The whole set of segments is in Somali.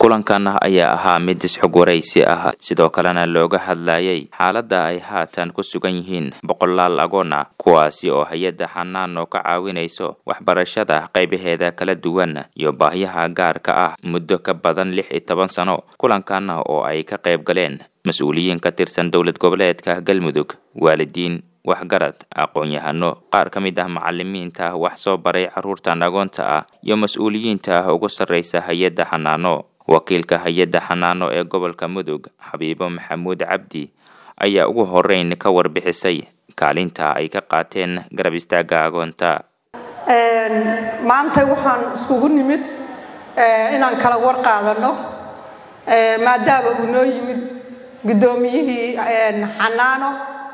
kulankan ayaa ahaa mid isxog waraysi ah sidoo kalena looga hadlayay xaaladda ay haatan ku sugan yihiin boqolaal agoon ah kuwaasi oo hay-adda xanaano ka caawinayso waxbarashada qaybaheeda kala duwan iyo baahyaha gaarka ah muddo ka badan lix iyo toban sano kulankan oo ay ka qayb galeen mas-uuliyiin ka tirsan dowlad goboleedka galmudug waalidiin waxgarad aqoon-yahano qaar ka mid ah macalimiinta wax soo baray carruurtan agoonta ah iyo mas-uuliyiinta ugu sarraysa hay-adda xanaano wakiilka hay-adda xanaano ee gobolka mudug xabiibo maxamuud cabdi ayaa ugu horeyn ka warbixisay kaalinta ay ka qaateen garab istaagga agoonta maanta waxaan iskugu nimid inaan kala war qaadano maadaama uu noo yimid guddoomiyihii xanaano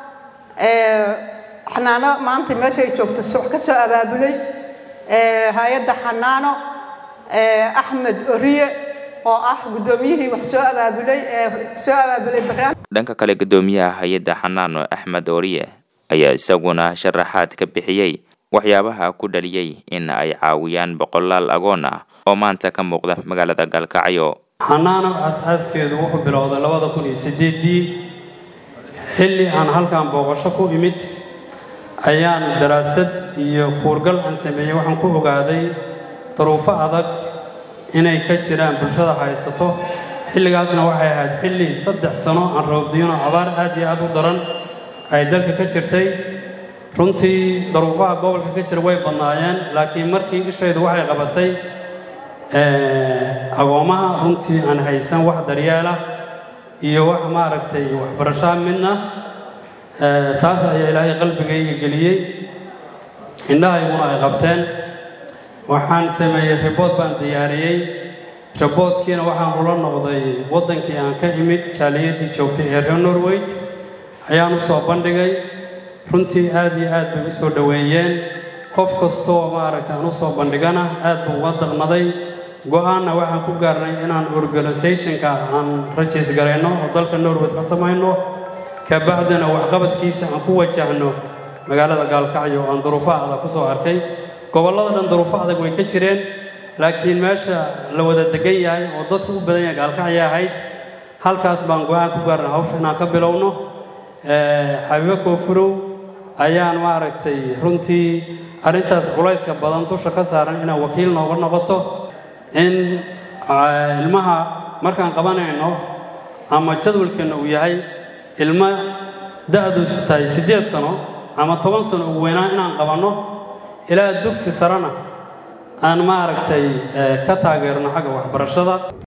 xanaano maanta meeshay joogto wax ka soo abaabulay hay-adda xanaano axmed oriye oo ah guddoomiyihii wax soo abaabulay soo abaabulay barnaamij dhanka kale guddoomiyaha hay-adda xanaano axmed oriye ayaa isaguna sharaxaad ka bixiyey waxyaabaha ku dhaliyey in ay caawiyaan boqolaal agoon ah oo maanta ka muuqda magaalada gaalkacyo xanaano aas-aaskeedu wuxuu bilowday labada kun iyo sideedii xilli aan halkan booqasho ku imid ayaan daraasad iyo kuurgal aan sameeyey waxaan ku ogaaday daruufo adag inay ka jiraan bulshada haysato xilligaasna waxay ahayd xilli saddex sano aan roobdiyano abaar aad iyo aad u daran ay dalka ka jirtay runtii daruufaha gobolka ka jira way badnaayeen laakiin markii ishaydu waxay qabatay agoomaha runtii aan haysan wax daryeelah iyo wax maaragtay waxbarashaa midna taas ayaa ilaahay qalbigayga geliyey indhahayguna ay qabteen waxaan sameeyey ribood baan diyaariyey riboodkiina waxaan ula noqday waddankii aan ka imid jaaliyadii joogtay ee reer norweyd ayaan u soo bandhigay runtii aad iyo aad bay u soo dhoweeyeen qof kastoo maaragtay aan u soo bandhigana aad buu uga daqnaday go-aanna waxaan ku gaarnay inaan organisationka aan rajiis garayno oo dalka norweyd ka samayno kabacdina waxqabadkiisa aan ku wajahno magaalada gaalkacyo aan duruufo adag ku soo arkay gobollada dhan duruufo adag way ka jireen laakiin meesha la wada degan yahay oo dadku u badan yahay gaalkacya ahayd halkaas baan go-aan ku gaarnay hawsha inaan ka bilowno xabiibo koofurow ayaan maaragtay runtii arrintaas culayska badan dusha ka saaran inaan wakiil nooga noqoto in ilmaha markaan qabanayno ama jadwalkeenna uu yahay ilmo da-duusu tahay siddeed sano ama toban sano ugu weynaan inaan qabanno ilaa dugsi sarena aan maaragtay ka taageerno xagga waxbarashada